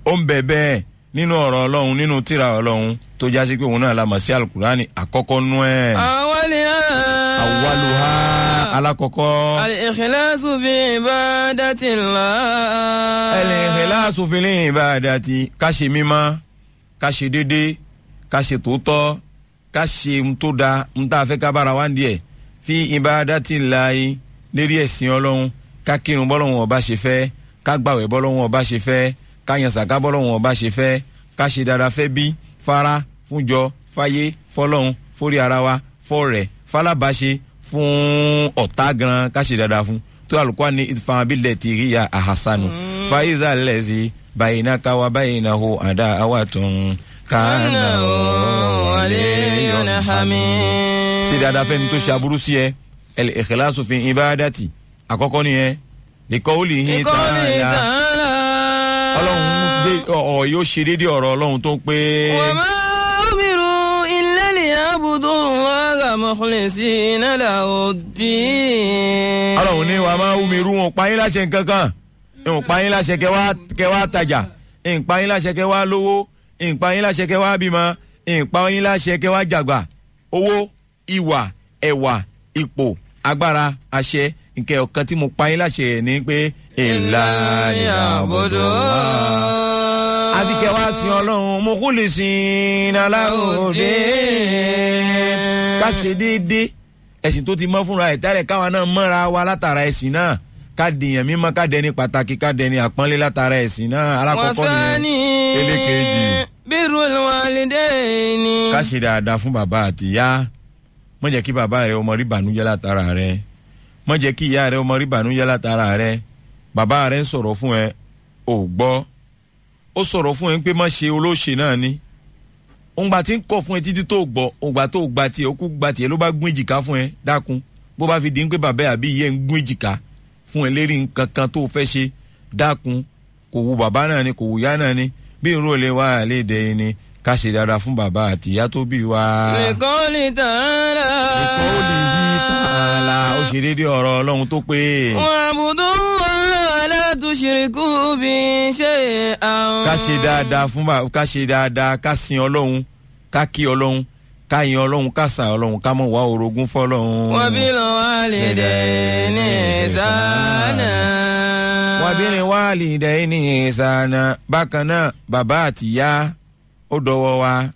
ó ń bẹ bẹ́ẹ̀ nínú ọ̀rọ̀ ọlọ́run nínú tírà ọlọ́run tó jásí pé òun náà la mọ̀ sí alukurani àkọ́kọ́ nú ẹ̀. أولها awaluha alakọkọ. الإخلاص في عبادة الله ẹlẹ́hìnláṣù fìlẹ̀ ìbáradàtì ká ṣe mímọ́ ká ṣe dédé ká ṣe tòótọ́ ká ṣe ń tó da ń tá a fẹ́ ká bára wá ń díẹ̀ fi ìbáradàtì láàyè lérí ẹ̀sìn ọlọ́run ká kírun bọ́lọ́run ọba ṣe fẹ́ ká gbàwẹ̀ bọ́lọ́run ọba ṣe fẹ́ ká yan sàká bọ́lọ́run ọba ṣe fẹ́ ká ṣe dáadáa fẹ́ bí fara fúnjọ fáyé fọlọ́run fórí ara wa fọ́ọ̀rẹ́ falábàṣe fún ọ̀tá gan ká ṣe dáadáa fún tó alùpùpù ní ìfàmàbílẹ̀ ti rí ya àhásánù fàyíṣà lẹ́sí bàyìnà káwa bàyìnà hó àdá àwa tún kánà ولي حميد ṣe dáadáa fẹ́ni tó ṣe aburú sí ẹ ẹlẹ́ ìkẹlẹ́ asòfin ìbáradàtì àkọ́kọ́ nìyẹn lẹ́kọ́ ó lè hin قوله tààlà تعالى ọlọ́run dé ọ̀ yóò ṣe déédéé ọ̀rọ̀ ọlọ́run tó pé وما أمروا إلا ليعبدوا الله مخلصين له الدين ọlọ́run ní wàá máa wúmi rú wọn pààyàn láṣẹ nǹkankan ń pààyàn láṣẹ kẹwàá kẹwàá tajà ń pààyàn láṣẹ kẹwàá lówó ń pààyàn láṣẹ kẹwàá bímọ ń pààyàn láṣẹ kẹwàá jàgbà owó ìwà ẹwà ipò agbára àṣẹ nkẹ ọ̀kan tí mo pààyàn láṣẹ rẹ̀ ni pé ìlà ìyàbọ̀dọ̀ àti kẹwàá sin ọlọ́run mo kú lè sin aláwòdì ká ṣe déédéé ẹ̀sìn tó ti mọ́ fúnra ẹ̀ tẹ́lẹ̀ káwa náà mọ́ra wa látara ẹ̀sìn náà ká dìyàn mímọ́ ká dẹni pàtàkì ká dẹni àpọ́nlé látara ẹ̀sìn náà alákọ̀ọ́kọ́ nìyẹn وثاني ẹlẹ́kejì بر الوالدين ká ṣe dáadáa fún bàbá àti ìyá mọ̀ jẹ́ kí bàbá rẹ ọmọ rí bànújẹ́ látara rẹ mọ̀ jẹ́ kí ìyá rẹ ọmọ rí bànújẹ́ látara rẹ bàbá rẹ ń sọ̀rọ̀ fún ẹ ò gbọ́ ó sọ̀rọ̀ fún ẹ pé má ṣe olóṣè náà ni òǹgbà tí ń kọ̀ fún ẹ títí tó gbọ́ òǹgbà tó gba tiẹ̀ ó kú gba tiẹ̀ ló bá gún èjìká fún ẹ dákun bó bá fi di ń pé bàbá ẹ àbí ìyá ẹ ń gún èjìká fún ẹ lérí nǹkan kan tó fẹ́ ṣe dákun kò wu bàbá náà ni kò wu ìyá náà ni bí irú olè wa àlédè ni ká ṣe dáadáa fún bàbá àti ìyá tó bí wa. لقوله تعالى ìkọ́ ó lè yí tààlà ó ṣe déédéé ọ̀rọ̀ ọlọ́run tó pé واعبدوا الله ولا تشركوا به شيئا ká ṣe dáadáa fún bàbá ká ṣe dáadáa ká sin ọlọ́run ká kí ọlọ́run ká yin ọlọ́run ká sà ọlọ́run ká mọ̀ wá orogún fọlọ́run. وبالوالدين إحسانا wàbírin wàhálì dẹ́yìn ní ìsànà bákan náà bàbá àtìyá ó dọwọ́ wa